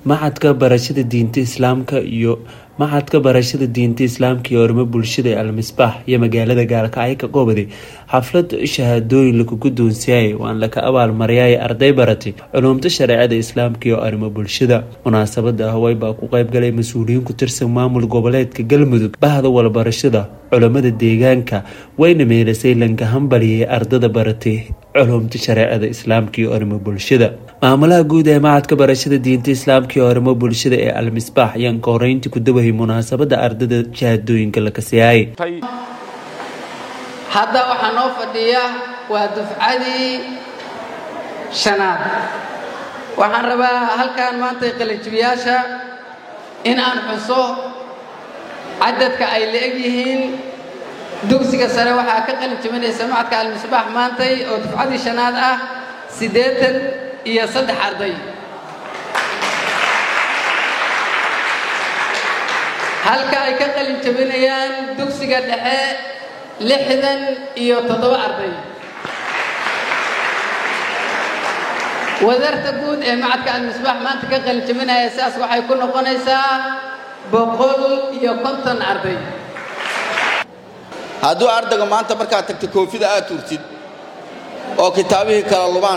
maxadka barashada diinta islaamka iyo maxadka barashada diinta islaamka iyo arrimo bulshada ee almisbaax iyo magaalada gaalkacyo ka qoobaday xaflad shahaadooyin lagu guddoonsiiyay waan laka abaalmariyay arday baratay culuumta shareecada islaamka iyo arrimo bulshada munaasabada hawey baa ku qeybgalay mas-uuliyiin ku tirsan maamul goboleedka galmudug bahda walbarashada culammada deegaanka wayna meelasay lanka hambaliyay ardada baratay culuumta shareecada islaamka iyo arrimo bulshada maamulaha guud ee macadka barashada diinta islaamka iyo arrimo bulshada ee almisbaax ayaan ka horeyntii ku dawahay munaasabada ardada shahaadooyinka la kasiyaayay hadda waxaa noo fadhiya waa dufcadii shanaad waxaan rabaa halkan maanta qalinjibiyaasha in aan xuso cadadka ay la-eg yihiin dugsiga sare waxaa ka qalinjibinaysa macadka almisbaax maantay oo dufcadii shanaad ah siddeetan iyo saddex arday halka ay ka qalin jabinayaan dugsiga dhexe lixdan iyo toddoba arday wadarta guud ee macadka almisbaax maanta ka qalin jabinaya sidaas waxay ku noqonaysaa boqol iyo konton arday hadduu ardayga maanta markaad tagto koofida aad tuurtid oo kitaabihii kala lubaan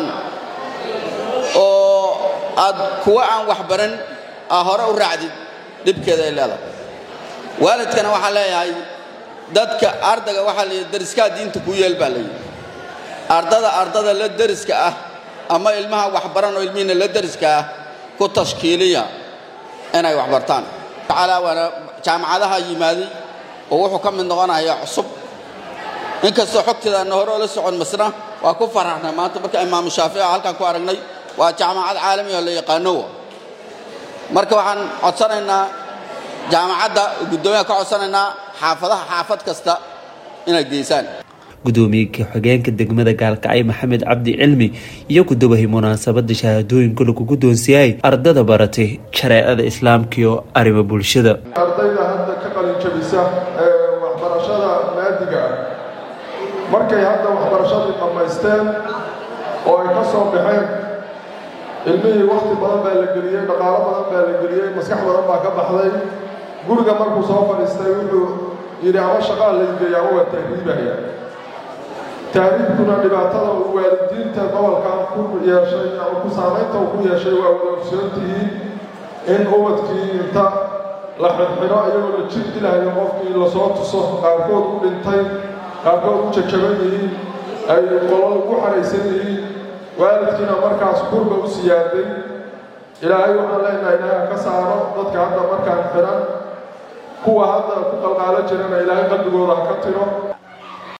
oo aad kuwa aan wax baran aa hore u raacdid dhibkeeda ay leedahay waalidkana waxaa leeyahay dadka ardayga waxaa layidhi dariskaa diinta kuu yeel baa layidhi ardada ardada la deriska ah ama ilmaha waxbaran oo ilmihiina la deriska ah ku tashkiiliya inay wax bartaan tacaalaa waana jaamacadaha yimaaday oo wuxuu ka mid noqonayaa cusub inkastoo xogteedaana hore oo la socon masna waa ku faraxnay maanta marka imaamu shaafici halkaan ku aragnay waa jaamacad caalami oo la yaqaanowa marka waxaan codsanaynaa jaamacadda guddoomiyaha ka codsanaynaa xaafadaha xaafad kasta inay geysaan gudoomiye ku-xigeenka degmada gaalkacyo maxamed cabdi cilmi iyo ku dawahay munaasabada shahaadooyinka lagu guddoonsiiyay ardada baratay shareecada islaamka iyo arrimo bulshada ardayda hadda ka qalinjabisa ee waxbarashada maadiga ah markay hadda waxbarashadii dhammaysteen oo ay ka soo baxeen ilmihii wakhti badan baa la geliyey dhaqaalo badan baa la geliyey maskax badan baa ka baxday guriga markuu soo fadhiistay wuxuu yidhi ama shaqaa laygeeya ama waa tahriibaya tahriibkuna dhibaatada uu waalidiinta gobolkan ku yeeshay ama ku saamaynta uu ku yeeshay waa wada ogsoontihiin in ubadkii inta la xidxidho iyagoo la jir dilahayo qofkii lasoo tuso qaarkood u dhintay qaarkood u jajaban yihiin ay qolol ugu xaraysan yihiin waalidkiina markaas kurba u siyaaday ilaahay waxaan leenahay ilaaha ka saaro dadka hadda markaan xidhan kuwa hadda ku qalqaalo jirana ilaahay qalbigooda ha ka tiro